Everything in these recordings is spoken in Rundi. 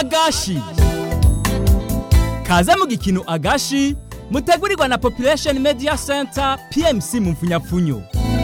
agashi kaze mu gikino agashi mutegurirwa na population media center pmc mu mfunyapfunyo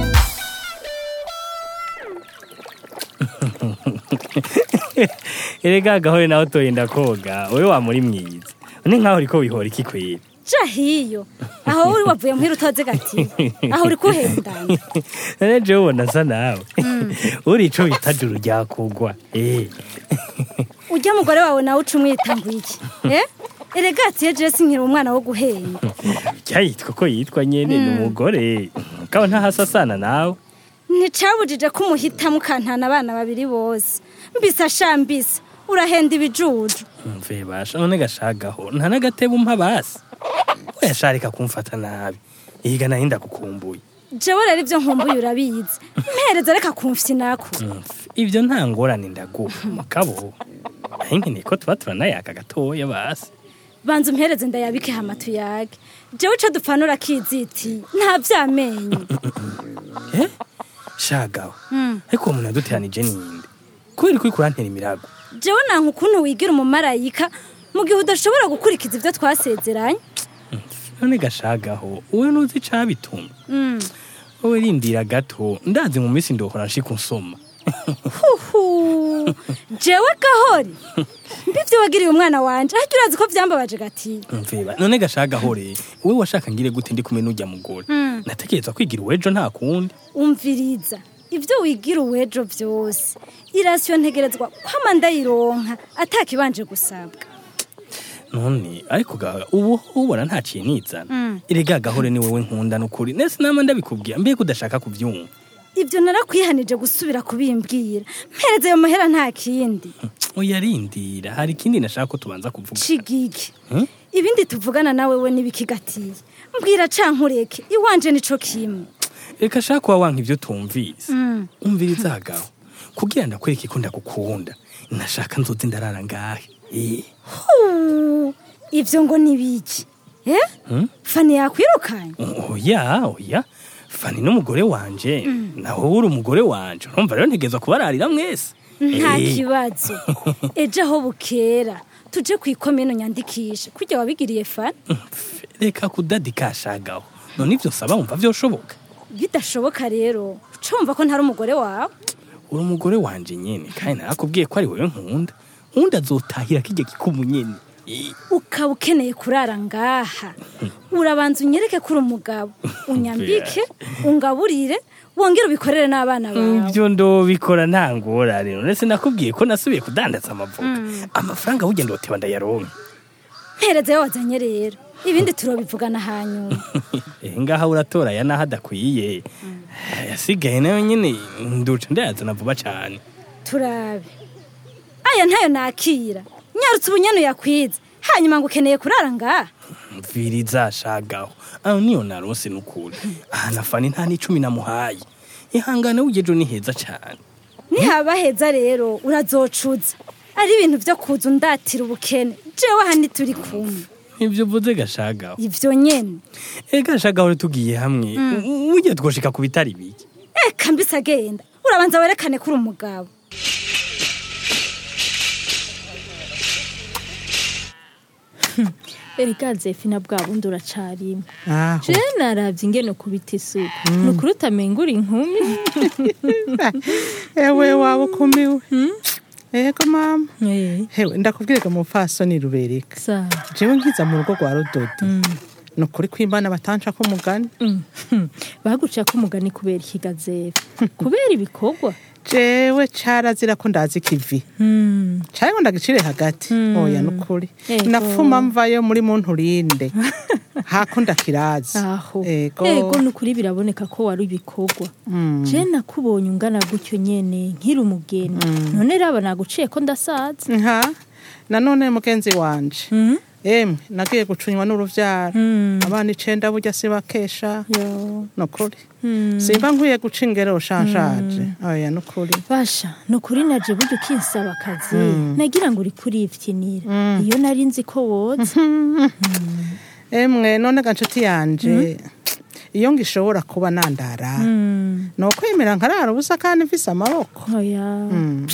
erega agahore nawe utoyenda koga wowe wamuri mwiza ni nkaho uriko wihora iki kwera ja hiyo aho uri wavuye muhira utoze gati aho uri kuhendana none jewe ubona asa nawe uri ico bita juru ryakugwa eh ujya mugore wawe nawe uca umwita ngo iki eh erega ati ejo sinkiri umwana wo guhenda cyayitwa ko yitwa nyene ni umugore kaba ntahasasana nawe nticabujije ko umuhitamo ukantana abana babiri bose mbisa sha mbisa urahenda ibijuju mve basha none gashagaho nta n'agatebe umpa basi oyasharika kumfata nabi ihiga nahinda kukumbuye jewe rero ibyo nkumbuye urabizi mpereza reka kumfyi nako Mve, ivyo nta ngorane ndaguha mugabo naho nkeneye ko tuba turanayaka gatoya basi banza umpereze ndayabike hama tuyage jewe ico dupfanura kiziti nta vyamenyo eh shagaho ariko uwo muntu yaduteranije ninde kubera ko uriko urantera imirago jewe nanka ukuntu wigira umumarayika mu gihe udashobora gukurikiza ibyo twasezeranye none gashagaho wowe nuzi icabitumye wowe rindira gato ndazi mu minsi ndohora nshika unsoma huhu jewe gahori mbivyo wagiriye umwana wanje harya urazi ko vyambabaje gati mveba none gashagaho re wowe washaka ngire gute ndi kumwe n'urya mugore natekereza kwigira uwejo nta kundi umviriza ibyo wigira uwejo vyose irasiyo ntegerezwa kwama ndayironka atakibanje gusabwa none ariko gaga ubu ubona ntaciye nizana erega gahore ni wowe nkunda n'ukuri nese nama ndabikubwira mbega udashaka kuvyumva ibyo narakwihanije gusubira kubimbwira mpereze ayo mahera nta kindi oya rindira hari ikindi nashaka ko tubanza kuvuga cigigi Hmm? ibindi tuvugana nawe we n'ibikigatiye mbwira cankureke iwanje nico kimwe reka shaka kuba wanka ivyo tumvise umviriza hagaho kugira ndakwereke ko ndagukunda nashaka nzoze ndarara ngahe Eh, Huu, ivyo ngo nibiki eh fani yakwirukanye oya oya fani n'umugore wanje nawe uri umugore wanje urumva rero ntegerezwa kubararira mwese nta Eh, kibazo ejo aho bukera tuje kwikomino nyandikisha kurya wabigiriye fani pf, reka kudadikashagaho none ivyo nsaba wumva vyoshoboka bidashoboka rero ucumva ko ntari umugore wawe uri umugore wanje nyene kandi narakubwiye ko ari wewe nkunda undi azotahira kirya gikumu nyene Eh, ukaba ukeneye kurara ngaha urabanza unyereke ko uri umugabo unyambike ungaburire wongere ubikorere n'abana bawe ivyo ndobikora nta ngorane none sinakubwiye ko nasubiye kudandaza amavoka amafaranga burya ndoteba ndayaronka mpereze yo wazanye rero ibindi turobivugana hanyuma Eh, ngaha uratora ya naho adakwiye yasigaye nayo nyene nduca ndayazana vuba cane turabe aya ntayo nakira nyarutse ubunyene uyakwize hanyuma ngo ukeneye kurara ngaha mviriza shagaho aho niyo narose nukuri aha nafani nta n'icumi namuhaye ihangane w'ugejo ni heza cane nihaba heza rero urazocuza ari ibintu vyo kuza undatira ubukene jewe aha turi kumwe ivyo uvuze gashagaho ivyo nyene ega gashagaho tugiye hamwe burya twoshika ku bitari bike eka mbise agenda urabanza werekane ko uri umugabo erega zefina bwa bundi uracarimo aho je naravye ingene kubita isuku ni ukuri utamenga uri inkumi ewe waba ukumiwe ego mama Eh, hewe ndakubwirega mupfasoni rubereka sawa jewe nkiza mu rugo rwa rudodo ni ukuri kw'imbana batanca ko umugani Mm, hmm. baguca ko umugani kubera ikigazefe kubera ibikorwa jewe carazira ko ndazi ikivi Hmm. caye ngo ndagicire hagati oya nukuri Ego. nafuma mvayo muri muntu rinde hako ndakirazi aho ego ego ni ukuri biraboneka ko wari ibikorwa je nakubonye ungana gutyo nyene nkiri umugeni none raba naguciye ko ndasaza nka nanone mugenzi wanje Mhm. emwe nagiye gucunywa n'uruvyaro Mm. abana icenda burya sibakesha yo nukuri simba nkwiye guca ingero shanshaje oya nukuri basha ni ukuri naje burya ukinsaba akazi nagira ngo uri kurivyinira iyo nari nzi ko woza emwe none ga nshuti yanje iyo ngishobora kuba nandara Mm. ni ukwemera nkarara ubusa kandi mfise amaboko oya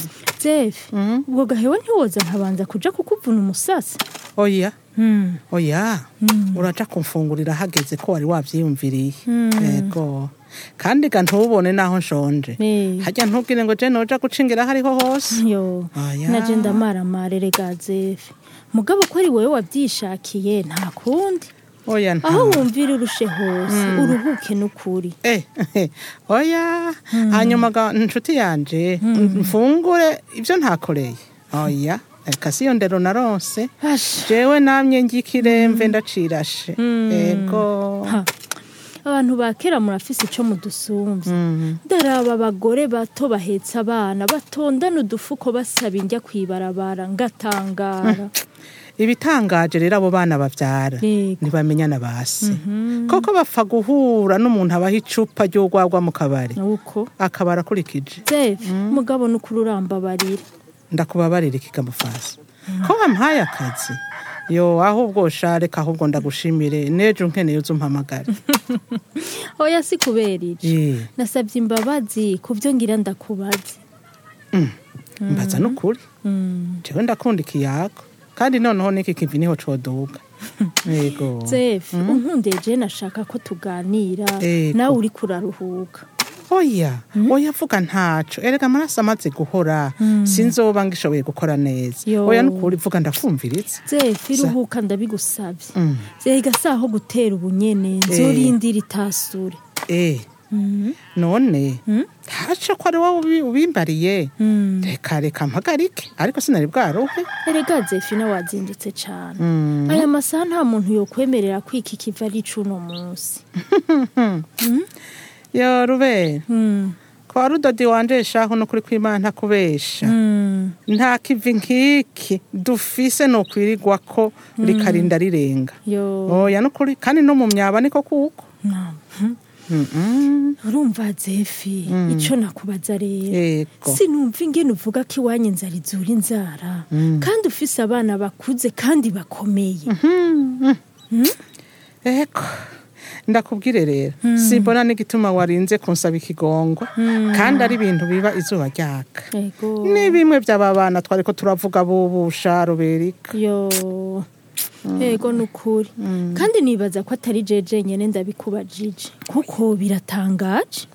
zefi ubwo gahewe ntiwoza nkabanza kuja kukuvuna umusasi oya Mm. oya uraja kumfungurira hageze ko wari wavyiyumviriye yego kandi ga ntubone naho nshonje Eh. harya ntubwire ngo je noja gucingira aho ariho hose yo Oya. naje ndamaramare rega zefi mugabo ko ari wowe wavyishakiye nta kundi oya nta aho wumvira urushe hose uruhuke n'ukuri Eh, oya hanyuma ga inshuti yanje mfungure ibyo ntakoreye oya reka siyo ndero naronse Asha. jewe namye ngikiremve ndacirashe ego Ha. abantu ba kera murafise ico mudusumvye ndaraba abagore bato bahetse abana batondana udufuko basaba indya kwibarabara ngatangara ibitangaje rero abo bana bavyara Yego. ntibamenyana base koko bapfa guhura n'umuntu abaha icupa ry'urwagwa mu kabari nuko akaba arakurikije zefi mugabo n'ukuri urambabarira ndakubabarira ikigamufasi ko wampaye akazi yo ahubwo shareka ahubwo ndagushimire nejo nkeneye uzumpamagara oya si kubera ico Ye. nasabye imbabazi ku byo ngira ndakubaze mbaza n'ukuri Mm. jewe ndakunda ikiyago kandi noneho n'iki kivi niho coduga yego zefi unkundiye je nashaka ko tuganira Yego. nawe uri kuraruhuka oya oya vuga ntaco erega amaraso amaze guhora sinzoba ngishoboye gukora neza Yo. oya n'ukuri vuga ndakumviriza zefi Sa- ruhuka ndabigusabye Mm. zega saho gutera ubunyene nzorindira itasure eh none ntaco ko ari wowe ubi- ubimbariye reka reka mpagarike ariko sinari bwaruhe erega zefi nawe wazindutse cane aya masaha nta muntu yokwemerera kwika ikiva ari cuno munsi yo rubera Mm. kwa rudodi wanje shaho no kuri kwimana ntakubesha Mm. nta kivi nk'iki dufise nokwirirwa ko rikarinda rirenga yo oya nukuri kandi no mu myaba niko kuko Na- Mm-mm. urumva zefi ico nakubaza rero yego sinumva ingene uvuga ko iwanyu inzara izura inzara kandi ufise abana bakuze kandi bakomeye eko ndakubwire rero simbona n'igituma warinze kunsaba ikigongo kandi ari ibintu biba izuba ryaka ego ni bimwe by'aba bana twariko turavuga bubusha ruberika yo ego nukuri kandi nibaza ko atari jeje nyene ndabikubajije kuko biratangaje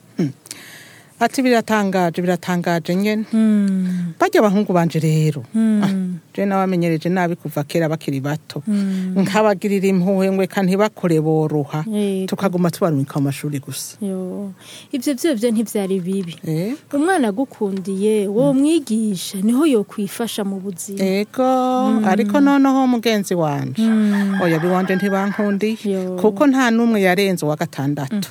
ati biratangaje biratangaje nyene Mm, barya abahungu banje rero mm, je nabamenyereje nabi kuva kera bakiri bato nkabagirira impuhwe ngwe kandi bakore boroha Yego. tukaguma tubarumika mu mashuri gusa yo ivyo vyovyo ntivyari bibi Eh, umwana agukundiye wo mwigisha niho yokwifasha mu buzima ego ariko noneho mugenzi wanje oya biwanje ntibankundiye Yo. kuko nta n'umwe yarenze uwa gatandatu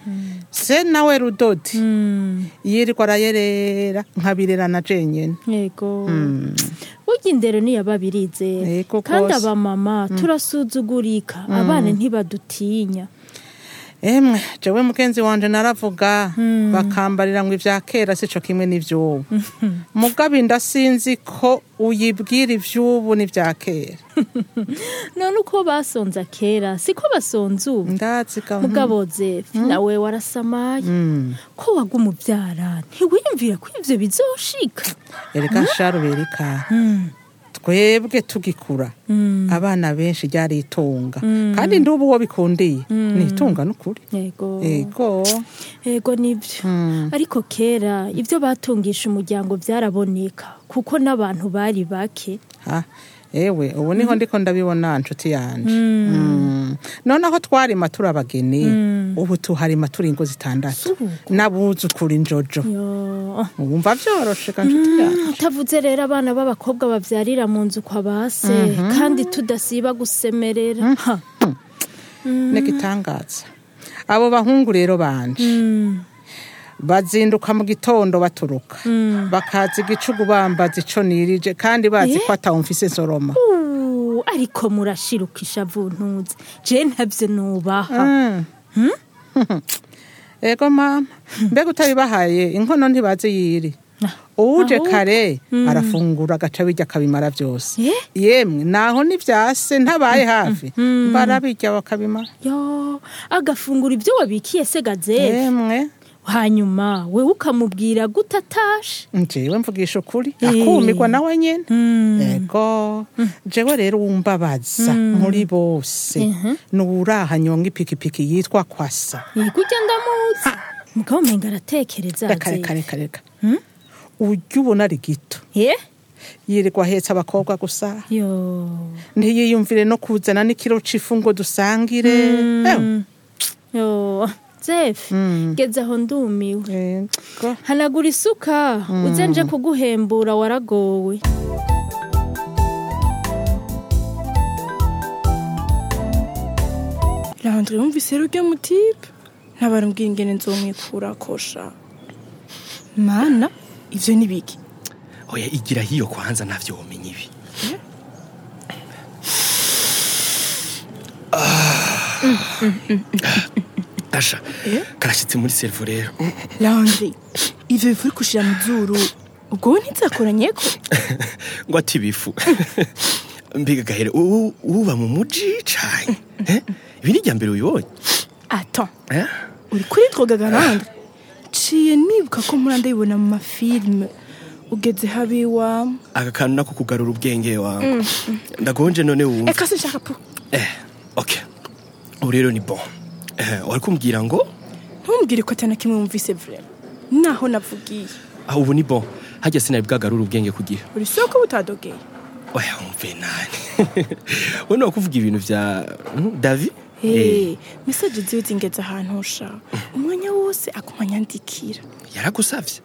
se nawe rudodi Mm, yirirwa arayerera nkabirerana jenyene yego burya indero niyababirizera Yego kandi rwose. abamama turasuzugurika abana ntibadutinya emwe jewe mugenzi wanje naravuga bakambarira ngo ivya kera sico kimwe n'ivy'ubu mugabe ndasinzi ko uyibwira ivy'ubu n'ivya kera none uko basonza kera siko basonza ubu ndazi ga mugabo zefi nawe warasamaye Mm. ko waguma ubyara ntiwiyumvira ko ivyo bizoshika erega sharuberika twebwe tugikura abana benshi ryari itunga kandi ndubu uwo bikundiye ni itunga n'ukuri yego ego yego nibyo ariko kera ibyo batungisha umuryango byaraboneka kuko n'abantu bari bake ha ewe ubu niho ndiko ndabibona nshuti yanje Mm. noneho twarima turi abageni ubu tuharima turi ingo zitandatu n'abuzukura injojo Yo. wumva vyoroshe ka nshuti yanje utavuze rero abana b'abakobwa babyarira mu nzu kwa base kandi tudasiba gusemerera Ha. n'igitangaza abo bahungu rero banje Mm. bazinduka mu gitondo baturuka bakaza igicugu bambaza ico nirije kandi bazi ko atawumfise nsoroma Uh, ariko murashiruka ishavu ntuze je ntabyo nubaha Mm. ego mama mbega utabibahaye inkono ntibazi yiri uje ahubwo. kare arafungura agaca birya akabimara byose Eh? yemwe naho nivyase ntabaye hafi barabirya bakabimara yo agafungura ibyo wabikiye se gaze yemwe hanyuma wewe ukamubwira gute atashe njewe mvugisha ukuri Eh. akumirwa nawe nyene ego jewe rero wumbabaza muri bose nuwuraha nyonga ipikipiki yitwa kwasa yego ujya ndamuzi mugabo umenga aratekereza reka reka reka reka urya ubona ari gito ye yirirwa ahetse abakobwa gusa yo ntiyiyumvire no kuzana n'ikiro c'ifu ngo dusangire Ewe, yo zefi geze aho ndumiwe ego. hanagura isuka uze nje kuguhembura waragowe Landry yumvise rero uryo mutipe ntabarambwira ingene nzomwikura kosha mana ivyo ni biki oya igira hiyo kwanza ntavyo womenya ibi Ah. asha karashyitse muri servo rero Landry ivyo bifu uri kushira mu zuru ubwo we ntizakoranyeko ngo ati bifu mbega gahere ubu uba mu muji cane eh? ibi ni irya mbere ubibonye attends eh? uri kuri twogaga Landry ciye nibuka ko mpora ndabibona mu mafilime ugeze habi iwamu aka kantu nako kugarura ubwenge wawe ndagonje none wumva eka sinshaka pu eh, okay ubu rero ni bon eh, wari kumbwira ngo ntumbwire ko atana kimwe wumvise vrema naho navugiye ah, ubu ni bon hajya sinari bwagarura ubwenge kugira uri soko butadogeye oya wumve nani we ni kuvuga ibintu vya mm, davi Hey, mesaje ziwe zingeze ahantu ushaka umwanya wose aguma anyandikira yaragusavye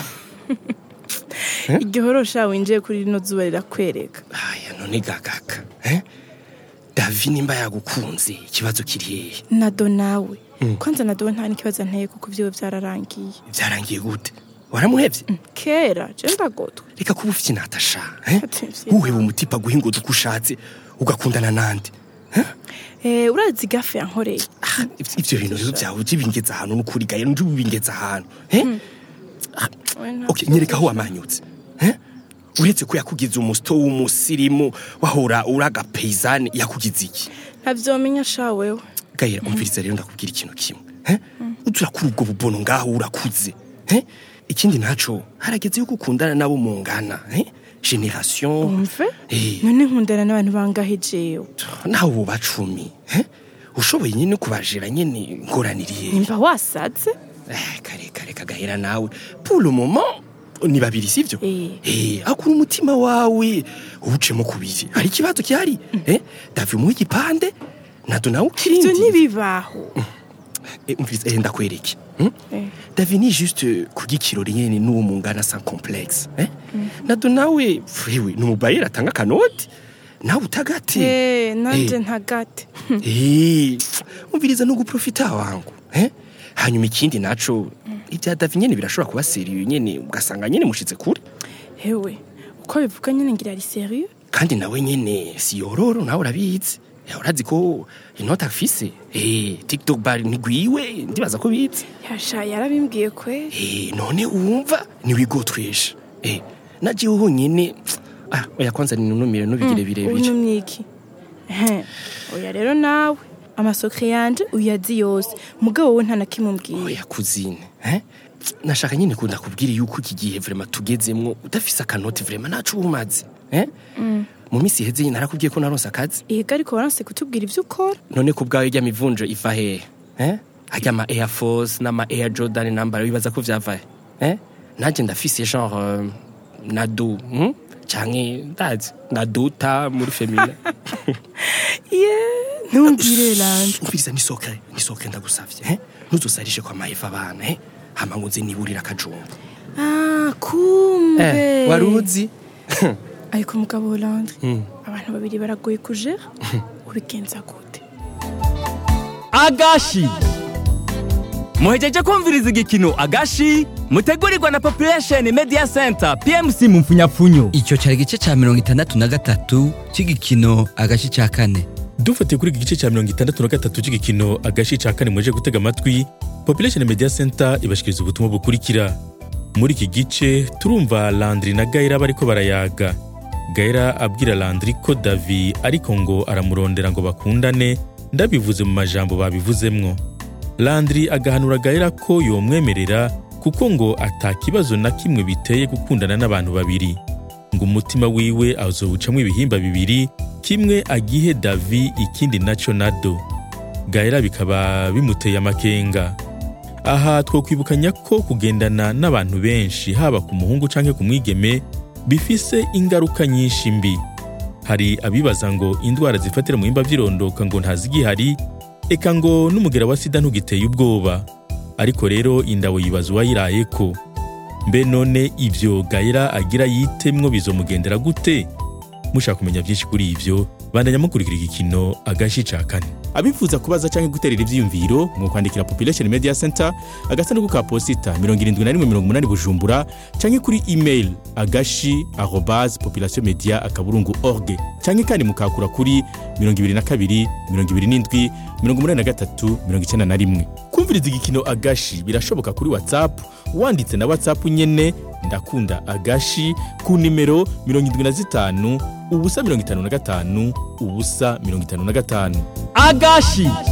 igihorosha winjiye kuri rino zuba rirakwereka aya none gagaka eh? davi nimba yagukunze ikibazo kiri hehe nado nawe kwanza nado we nta n'ikibazo anteye kuko vyiwe vyararangiye vyarangiye gute waramuhevye kera je ndagotwe reka kuba ufite natasha eh? Ati, vyiza. uheba umutipa guhinguza uko ushatse ugakundana nande Eh, urazi gafe yankoreye Ah, ivyo- ivyo bintu rero vyawe uje bingeza ahantu n'ukuri gaye nje bingeza ahantu eh? We nta- okay nyereka aho wamanyutse eh? uretse ko yakugize umusito w'umusirimu wahora uri agapeyizani yakugize iki ntavyomenya sha wewe gahera umviriza rero ndakubwira ikintu kimwe eh? uza urakura ubwo bubono ngaho urakuze eh? ikindi naco harageze yo gukundana nabo mungana eh? generation umve Eh. none nkundana n'abantu bangahe jewe nawe ubu bacumi eh? ushoboye nyine kubajira nyine ngoraniriye nimba wasaze Eh, kare kare kagahera nawe pour le moment ni babiri sivyo Eh. eh akura umutima wawe uwucemo kubiri hari ikibazo gihari eh davi umuha igipande nado nawe ivyo ukirindi ntibibaho Eh, umviriza eh, ndakwereke hmm? Eh. davi ni juste kurya ikirori nyene n'uwo mungana sans complexe eh? nado nawe wewe ni umubayeri atanga akanoti nawe utagate Eh, nanje Eh. ntagate Eh, umviriza no guprofita wangu eh? hanyuma ikindi naco ibya davi nyene birashobora kuba seriyo nyene ugasanga nyene mushitse kure hewe uko bivuga nyene ngira ari serieux kandi nawe nyene si yororo nawe urabizi Eh, urazi ko inota afise eh, tiktok bar ntigwiwe ndibaza ko bizi yasha yarabimbwiye kwe eh, none wumva niwigotwesha eh, najewe honyene ah, oya kwanza ninunumire nubigire birebire unumye iki Ehe, oya rero nawe amasokre yanje uyazi yose mugabo wowe nta na kimwe umbwiye oya kuzine eh? nashaka nyine kunda kubwira yuko iki gihe vrema tugezemwo udafise akanoti vrema naco uba umaze eh? mu minsi iheze nyine narakubwiye ko naronse akazi ega ariko waranse kutubwira ivyo ukora none ku bwawe rya mivunjo iva hehe eh? harya ama air force n'ama air jordan nambara wibaza ko vyava he eh? nanje ndafise genre euh, nado hmm? canke ndazi naduta muri femina ye ntumbwire lanje umviriza nisoke nisoke ndagusavye eh? ntuzosarishe kwa maheva abana eh? hama ngo nze niburira akajumba ah kumbe eh, waruzi ariko mugabo lanje abantu babiri baragoye kujera ubigenza gute agashi muhejeje kumviriza igikino agashi mutegurirwa na population media center pmc mu mfunyapfunyo icyo cyari igice cya mirongo itandatu na gatatu cy'igikino agace cya kane dufatiye kuri iki gice cya mirongo itandatu na gatatu cy'igikino agashi cya kane muje gutega amatwi population media center ibashikiriza ubutumwa bukurikira muri iki gice turumva landry na gaira bariko barayaga gaira abwira landry ko davi ariko ngo aramurondera ngo bakundane ndabivuze mu majambo babivuzemwo landri agahanura gahera ko yomwemerera kuko ngo ata kibazo na kimwe biteye gukundana n'abantu babiri ngo umutima wiwe azowucamwo ibihimba bibiri kimwe agihe davi ikindi naco nado gahera bikaba bimuteye amakenga aha twokwibukanya ko kugendana n'abantu benshi haba ku muhungu canke ku mwigeme bifise ingaruka nyinshi mbi hari abibaza ngo indwara zifatira mu bihimba vy'irondoka ngo ntazigihari eka ngo n'umugera wa sida ntugiteye ubwoba ariko rero indabo yibaza uwayirayeko mbe none ivyo gahera agira yitemwo bizomugendera gute mushaka kumenya byinshi kuri ivyo bandanya mukurikira igikino agashi ca kane abifuza kubaza canke guterera ivyiyumviro mwokwandikira population media center agasanduku ka posita 7180 bujumbura canke kuri email agashi arobase population media akaburungu org canke kandi mukakura kuri 22 27 83 91 kumviriza igikino agashi birashoboka kuri whatsapp wanditse na whatsapp nyene ndakunda agashi ku nimero 75 ubusa 55 ubusa 55 agashi